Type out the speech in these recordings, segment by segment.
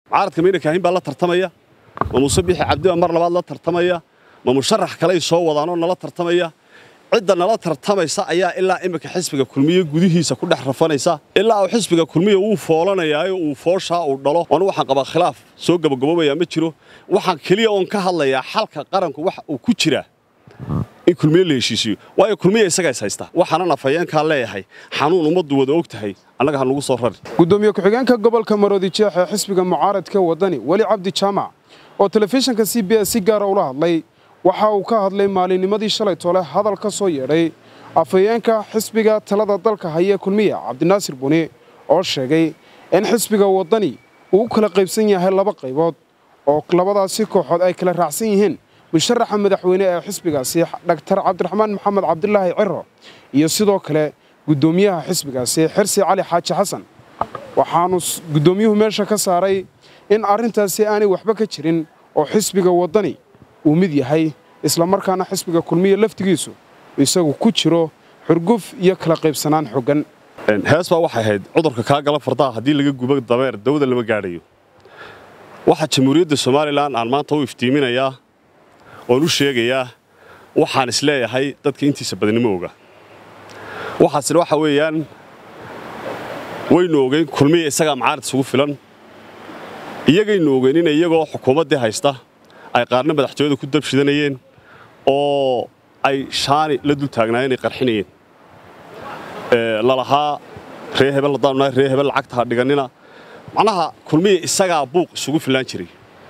mucaaradka mayna kaahin baa la tartamaya ma muuse bixi cabdi baa mar labaad la tartamaya ma musharax kaley soo wadaanoo nala tartamaya cidda nala tartamaysa ayaa ilaa iminka xisbiga kulmiye gudihiisa ku dhex rafanaysa ilaa uu xisbiga kulmiye wuu foolanayaayo uu fooshaa uu dhalo anu waxaan qabaa khilaaf soo gabagaboobaya ma jiro waxaan keliya oon ka hadlayaa xalka qaranku waxa uu ku jiraa in kulmiye la heshiisiyo waayo kulmiye isagaa is haysta waxaanan afhayeenkaa leeyahay xanuun ummaddu wada og tahay annaga ha nugu soo rari gudoomiye ku-xigeenka gobolka maroodi jeex ee xisbiga mucaaradka wadani weli cabdi jaamac oo telefishinka c b s si gaara ula hadlay waxa uu ka hadlay maalinnimadii shalay tole hadal ka soo yeedhay afhayeenka xisbiga talada dalka haya kulmiye cabdinaasir buni oo sheegay in xisbiga waddani uu u kala qaybsan yahay laba qaybood oo labadaasi kooxood ay kala raacsan yihiin musharaxa madaxweyne ee xisbigaasi dhaktar cabdiraxmaan maxamed cabdilaahi ciro iyo sidoo kale guddoomiyaha xisbigaasi xirsi cali xaaji xasan waxaanu guddoomiyuhu meesha ka saaray in arrintaasi aanay waxba ka jirin oo xisbiga waddani uu mid yahay islamarkaana xisbiga kulmiye laftigiisu isagu ku jiro xurguf iyo kala qaybsanaan xoggan hees baa waxay ahayd cudurka kaa gala fardaha haddii laga gubo dameer dawada lama gaadhayo waxaa jamhuuriyadda somalilan aan maanta u iftiiminayaa oon u sheegayaa waxaan is leeyahay dadka intiisa badnimo oga waxaasina waxa weeyaan waynu ogeyn kulmiya isagaa mucaarad isugu filan iyagaynu ogeyn in iyagoo xukuumaddii haysta ay qaarna madaxtooyada ku dabshidanayeen oo ay shaani la dul taagnaayeen ay qarxinayeen lalahaa ree hebel haddaanu nahay ree hebel lacagta ha dhigannina macnaha kulmiya isagaa buuq isugu fillaan jiray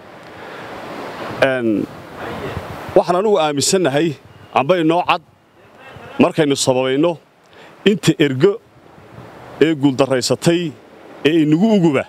waxaan anugu aaminsannahay amba inoo cad markaynu sababayno inta ergo ee guuldarraysatay ee inagu uguba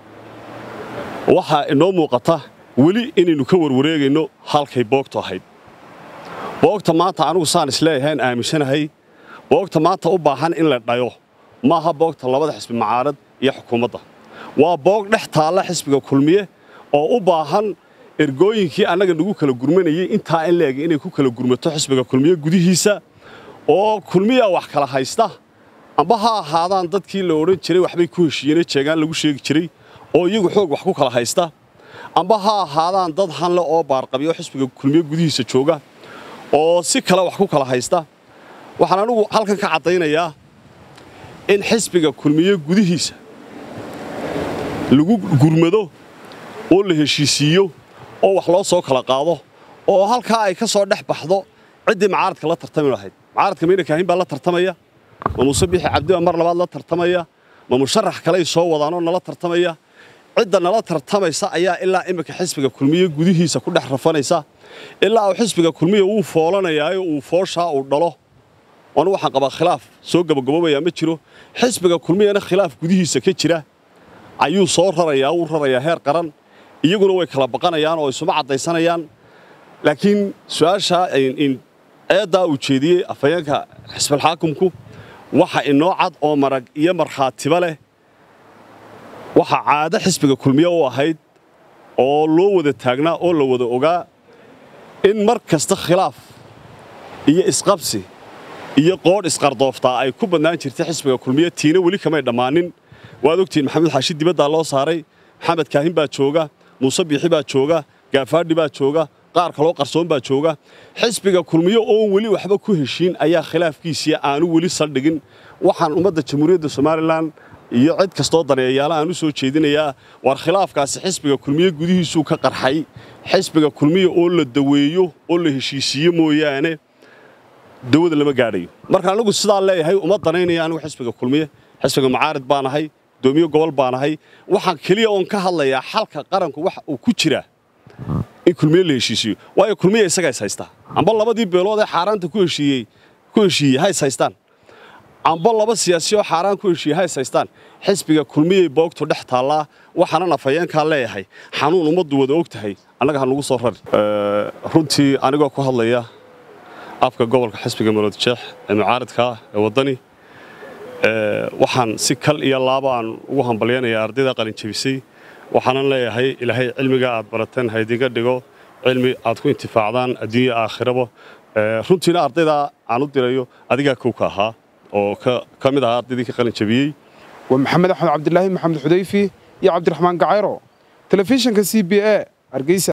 waxaa inoo muuqata weli inaynu ka warwareegayno halkay boogtu ahayd boogta maanta anugu saan isleeyahayn aaminsanahay boogta maanta u baahan in la dhayo maaha boogta labada xisbi mucaarad iyo xukuumadda waa boog dhex taalla xisbiga kulmiye oo u baahan ergooyinkii annaga nagu kala gurmanayey intaa in leeg inay ku kala gurmato xisbiga kulmiye gudihiisa oo kulmiya wax kala haysta amba ha ahaadaan dadkii la odhan jiray waxbay ku heshiiyeenee jeegaan lagu sheegi jiray oo iyagu xoog wax ku kala haysta amba ha ahaadaan dad hanle oo baarqabyo xisbiga kulmiye gudihiisa jooga oo si kale wax ku kala haysta waxaan anugu halkan ka caddaynayaa in xisbiga kulmiye gudihiisa lagu gurmado oo la heshiisiiyo oo wax loo soo kala qaado oo halkaa ay ka soo dhex baxdo ciddii mucaaradka la tartami lahayd mucaaradka mayna kaahin baa la tartamaya ma muuse bixi cabdi baa mar labaad la tartamaya ma musharax kaley soo wadaanoo nala tartamaya cidda nala tartamaysa ayaa ilaa iminka xisbiga kulmiye gudihiisa ku dhex rafanaysa ilaa uu xisbiga kulmiye wuu foolanayaayo uu fooshaa uu dhalo anu waxaan qabaa khilaaf soo gabagaboobaya ma jiro xisbiga kulmiyena khilaaf gudihiisa ka jira ayuu soo rarayaa wuu rarayaa heer qaran iyaguna way kala baqanayaan oo isuma caddaysanayaan laakiin su-aashaa eeddaa uu jeediyey afhayeenka xisbalxaakumku waxa inoo cad oo marag iyo markhaatiba leh waxa caado xisbiga kulmiye u ahayd oo loo wada taagnaa oo la wada ogaa in mar kasta khilaaf iyo isqabsi iyo qoodh isqardooftaa ay ku badnaan jirtay xisbiga kulmiye tiina weli kamay dhammaanin waad ogtihiin maxamed xaashi dibaddaa loo saaray maxamed kaahin baa jooga muuse biixi baa jooga gaafaadhi baa jooga qaar kaloo qarsoon baa jooga xisbiga kulmiye oon weli waxba ku heshiin ayaa khilaafkiisii aanu weli saldhigin waxaan ummadda jamhuuriyadda somalilan iyo cid kastoo daneeyayaala aan u soo jeedinayaa war khilaafkaasi xisbiga kulmiye gudihiisuu ka qarxay xisbiga kulmiye oo la daweeyo oo la heshiisiiyo mooyaane dawada lama gaadhayo marka anigu sidaa leeyahay uma danaynaya anigu xisbiga kulmiye xisbiga mucaarid baan ahay gudoomiye gobol baan ahay waxaan keliya oon ka hadlayaa xalka qaranku waxa uu ku jiraa in kulmiye la heshiisiyo waayo kulmiye isagaa is haystaa amba labadii beelood ee xaaraanta ku heshiiyey ku heshiiyey ha is haystaan amba laba siyaasi oo xaaraan ku heshiiyey ha is haystaan xisbiga kulmiyey boogtu dhex taallaa waxaanan afhayeenkaa leeyahay xanuun ummaddu wada og tahay annaga ha nugu soo rari runtii anigoo ku hadlaya afka gobolka xisbiga maroodi jeex ee mucaaridkaa ee waddani waxaan si kal iyo laaba aan ugu hambalyanayaa ardayda qalinjebisay waxaanan leeyahay ilaahay cilmiga aad barateen ha idinga dhigo cilmi aad ku intifaacdaan adduunya aakhiraba runtiina ardaydaa aan u dirayo adigaa kow ka ahaa oo ka mid ahaa ardaydii ka qalinjebiyey waa maxamed axmed cabdilaahi maxamed xudayfi iyo cabdiraxmaan gacayro telefishinka c b a hargeysa